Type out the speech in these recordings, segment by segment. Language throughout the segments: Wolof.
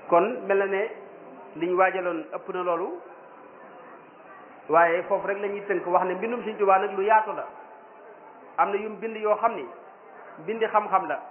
kon mel na ne liñ waajaloon ëpp na loolu waaye foofu rek la ñuy tënk wax ne mbindum Sëñ Tuubaa nag lu yaatu la am na yum bind yoo xam ni bindi xam-xam la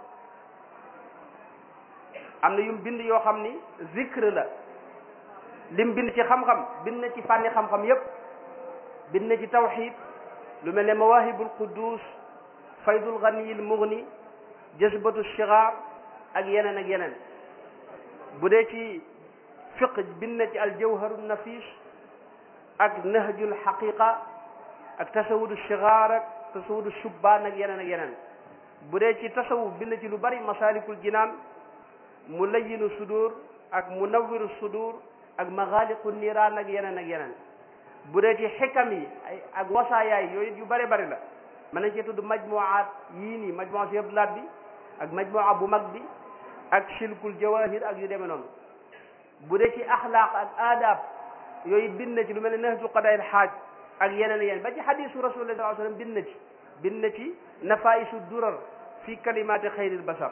am na yum bind yoo xam ni zikr la lim bind ci xam-xam bind na ci fànni xam-xam yépp bind na ci tawxid lu mel ne mawahibul quddus faydul ganiyil mughni jazbatu shigar ak yeneen ak yeneen bu dee ci fiq bind na ci aljawharu nafis ak nahjul xaqiqa ak tasawudu shigar ak tasawudu shubbaan ak yeneen ak yeneen bu dee ci tasawuf bind ci lu bari masalikul jinaan mu layyinu sudur ak munawwiru sudur ak maxaaliqu niiraan ak yeneen ak yeneen bu dee ci xikam yi ay ak wasaayaay yooyu yu bari bari la mën nañ cee tudd majmuwaat yii nii majmuwa si yëblaat bi ak majmuwa bu mag bi ak silkul jawahir ak yu demee noonu bu dee ci axlaaq ak aadab yooyu bind na ci lu mel ne nahju qadaayil xaaj ak yeneen yeneen ba ci xadisu rasulullah sallallahu alayhi wasallam bind na ci bind na ci nafaisu durar fi kalimaati xayril basar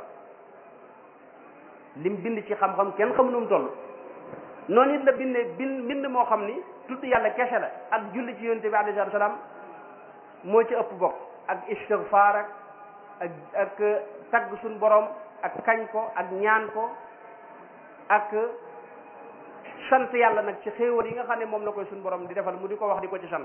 lim bind ci xam-xam kenn xamu nu mu toll noonu it la bindee bind bind moo xam ni tudd yàlla kese la ak julli ci yonte bi alayhi salaatu salaam moo ci ëpp bokk ak istigfaar ak ak ak tagg suñ borom ak kañ ko ak ñaan ko ak sant yàlla nag ci xéewal yi nga xam ne moom la koy suñ borom di defal mu di ko wax di ko ci sant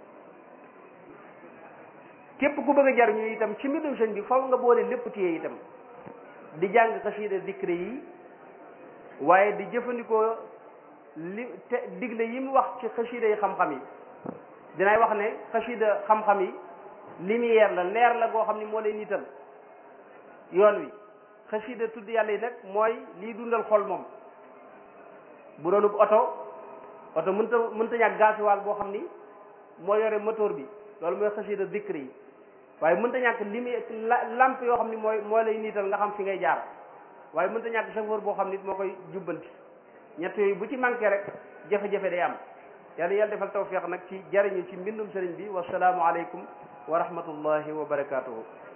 képp ku bëgg a jariñu itam ci mbindum sëñ bi faw nga boole lépp téye itam di jàng xasiida dikre yi waaye di jëfandikoo li te digle yi mu wax ci xasiida yi xam-xam yi dinay wax ne xasiida xam-xam yi lumière la leer la goo xam ni moo lay nital yoon wi xasiida tudd yàlla yi nag mooy liy dundal xol moom bu doonub oto oto mënta mënta ñàkk gasoil boo xam ni moo yore moteur bi loolu mooy xasiida dikre yi waaye mënta ñàkk limi lamp yoo xam ni mooy moo lay niital nga xam fi ngay jaar waaye mënta ñàkk chauffeur boo xam nit moo koy jubbanti ñett yooyu bu ci manqué rek jafe-jafe day am yàlla yàlla defal tawfiq nag ci jariñu ci mbindum sëriñ bi wasalaamu aleykum wa rahmatullahi wa barakatuhu